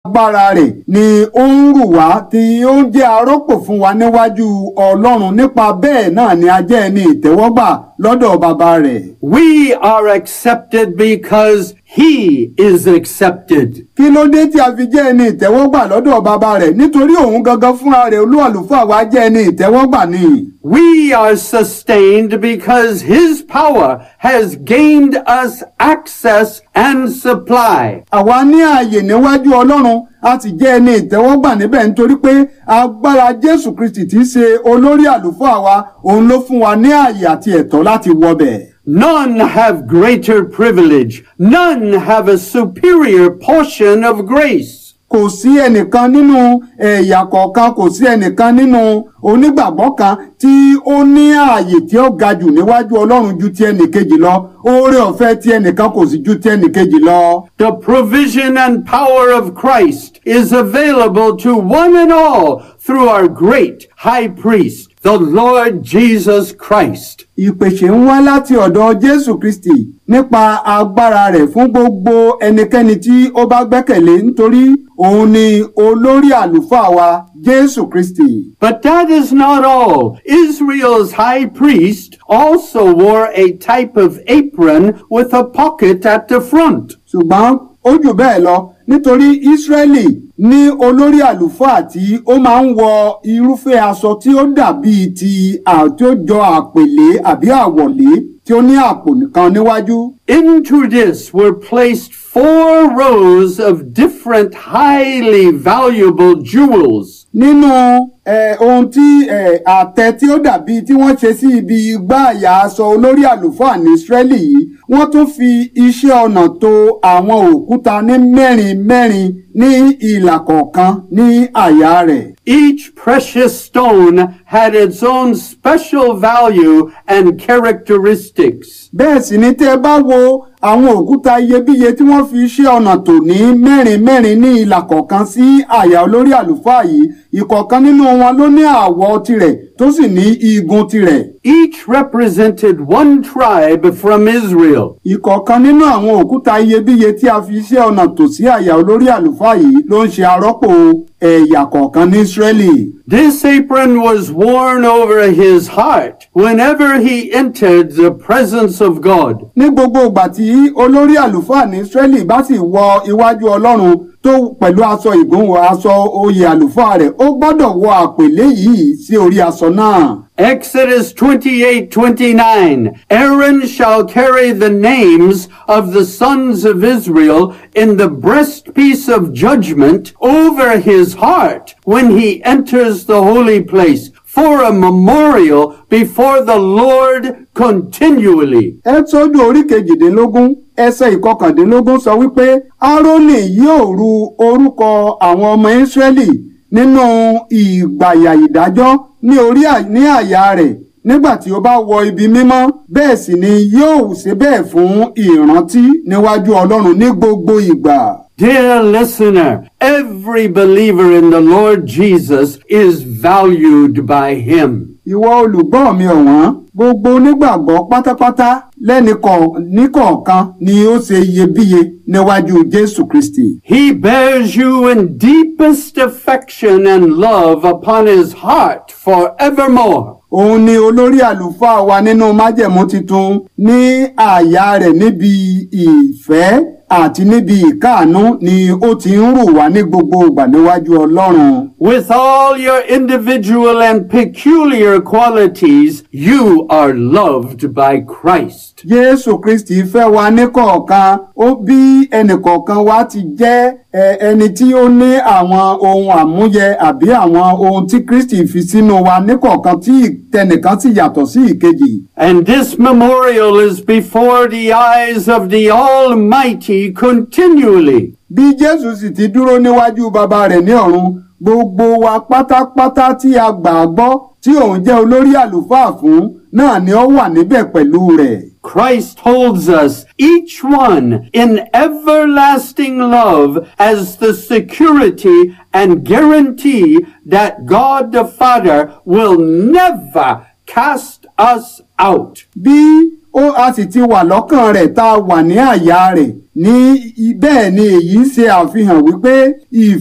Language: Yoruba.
agbára rẹ̀ ni ó ń rù wá tí ó ń jẹ́ arọ́pò fún wa níwájú ọlọ́run nípa bẹ́ẹ̀ náà ni a jẹ́ ẹni ìtẹ́wọ́gbà lọ́dọ̀ bàbá rẹ̀. We are accepted because he is accepted. kí ló dé tí a fi jẹ́ ẹni ìtẹ́wọ́gbà lọ́dọ̀ bàbá rẹ̀ nítorí òun gangan fúnra rẹ̀ olú àlùfáà wa jẹ́ ẹni ìtẹ́wọ́gbà ni. We are sustained because his power has gained us access and supply. àwa ní ààyè níwájú ọlọ́run a sì jẹ́ ẹni ìtẹ́wọ́gbà níbẹ̀ nítorí pé agbára jésù kristi tí í ṣe olórí àlùfáà wa òun ló fún wa ní ààyè àti ẹ̀tọ́ láti wọbẹ̀. None have greater privilege. None have a superior portion of grace. kò sí ẹnìkan nínú ẹ̀yà kọ̀ọ̀kan kò sí ẹnìkan nínú onígbàgbọ́ kan tí ó ní ààyè tí ó ga jù níwájú ọlọ́run ju ti ẹnìkejì lọ oore ọ̀fẹ́ tí ẹnìkan kò sí ju ti ẹnìkejì lọ. The provision and power of Christ is available to one and all through our great high priest, the Lord Jesus Christ. ìpèsè ń wá láti ọ̀dọ̀ jésù kristi nípa agbára rẹ̀ fún gbogbo ẹnikẹ́ni tí ó bá gbẹ́kẹ̀lé nítorí òun ni olórí àlùfáà wa jésù kristi. But that is not all. Israel's high priest also wore a type of apron with a pocket at the front. ṣùgbọ́n ó jù bẹ́ẹ̀ lọ nítorí ísírẹ́lì ní olórí àlùfáà tí ó máa ń wọ irúfẹ́ aṣọ tí ó dàbí ti àti ó jọ àpèlé àbí àwọ̀lé tí ó ní àpò nìkan níwájú. Into this were placed four rows of different highly valuable jewels. nínú eh, ohun tí eh, àtẹ tí ó dàbí tí wọ́n ṣe sí ibi igbá àyà aṣọ olórí àlùfáà ní Ísírẹ́lì yìí wọ́n tún fi iṣẹ́ ọnà to àwọn òkúta ní mẹ́rin mẹ́rin ní ìlà kọ̀ọ̀kan ní àyà rẹ̀. Each precious stone had its own special value and characteristics. bẹ́ẹ̀ sì ni tẹ́ ẹ bá wo àwọn òkúta iyebíye tí wọ́n fi iṣẹ́ ọnà tò ní mẹ́rin mẹ́rin ní ìlà kọ̀ọ̀kan sí àyà olórí àlùfáà yìí ìkọ̀ọ̀kan nínú wọn ló ní àwọ̀ tirẹ̀ tó sì ní igun tirẹ̀. Each represented one tribe from Israel. ìkọ̀ọ̀kan nínú àwọn òkúta iyebíye tí a fi iṣẹ́ ọnà tò sí àyà olórí àlùfáà yìí ló ń ṣe arọ́pò ẹ̀yà kọ̀ọ̀kan ní Ísírẹ́lì. This apron was worn over his heart whenever he entered the presence of God. ní gbogbo ìgbà tí olórí àlùfáà ní Ísírẹ́lì bá sì wọ iwájú Ọlọ́run tó pẹ̀lú aṣọ ìgúnwọ̀ aṣọ oyè àlùfáà rẹ̀ ó gbọ́dọ̀ wọ àpèlé yìí sí orí aṣọ náà. Exodus 28 29. Aaron shall carry the names of the sons of Israel in the breastpiece of judgment over his heart when he enters the holy place for a memorial before the Lord continually. ẹ́tọ́dù orí kejìdínlógún ẹsẹ̀ ìkọkàndínlógún sọ wípé árónì yóò ru orúkọ àwọn ọmọ ísírẹ́lì nínú ìgbàyà ìdájọ́ ní orí à- ní àyà rẹ̀ nígbà tí ó bá wọ ibi mímọ́ bẹ́ẹ̀ sì ni yóò ṣe bẹ́ẹ̀ fún ìrántí níwájú ọlọ́run ní gbogbo ìgbà. Dear listener, every believer in the Lord Jesus is valued by him. ìwọ olùgbọ́ mi ọ̀wọ́n gbogbo onígbàgbọ́ pátápátá lẹ́nìkọ̀ níkọ̀ọ̀kan ni ó ṣe iyebíye níwájú jésù kristi. He bears you in deepest affection and love upon his heart forevermore. òun ni olórí àlùfáà wa nínú májẹ̀mú titun ní àyà rẹ̀ níbi ìfẹ́ àti níbi ìkáàánú ni ó ti ń rù wá ní gbogbo ìgbà níwájú ọlọ́run. With all your individual and peculiar qualities, you are loved by Christ. jésù kristi fẹ́ wa níkọ̀ọ̀kan ó bí ẹnìkọ̀ọ̀kan wa ti jẹ́ ẹ, ẹni tí ó ní àwọn ohun àmúyẹ àbí àwọn ohun tí kristi fi sínú wa níkọ̀ọ̀kan tí tẹnìkan sì yàtọ̀ sí ìkejì. And this memorial is before the eyes of the Almighty continually. bí jésù sì ti dúró níwájú bàbá rẹ̀ ní ọ̀run gbogbo wa pátápátá tí a gbà á gbọ́ tí òun jẹ́ olórí àlùfáà fún náà ni ó wà níbẹ̀ pẹ̀lú rẹ̀. Christ holds us, each one, in everlasting love as the security and guarantee that God the Father will never cast us out. bí ó a sì ti wà lọ́kàn rẹ̀ tá a wà ní àyà rẹ̀ ní bẹ́ẹ̀ ni èyí ń ṣe àfihàn wípé ìfẹ́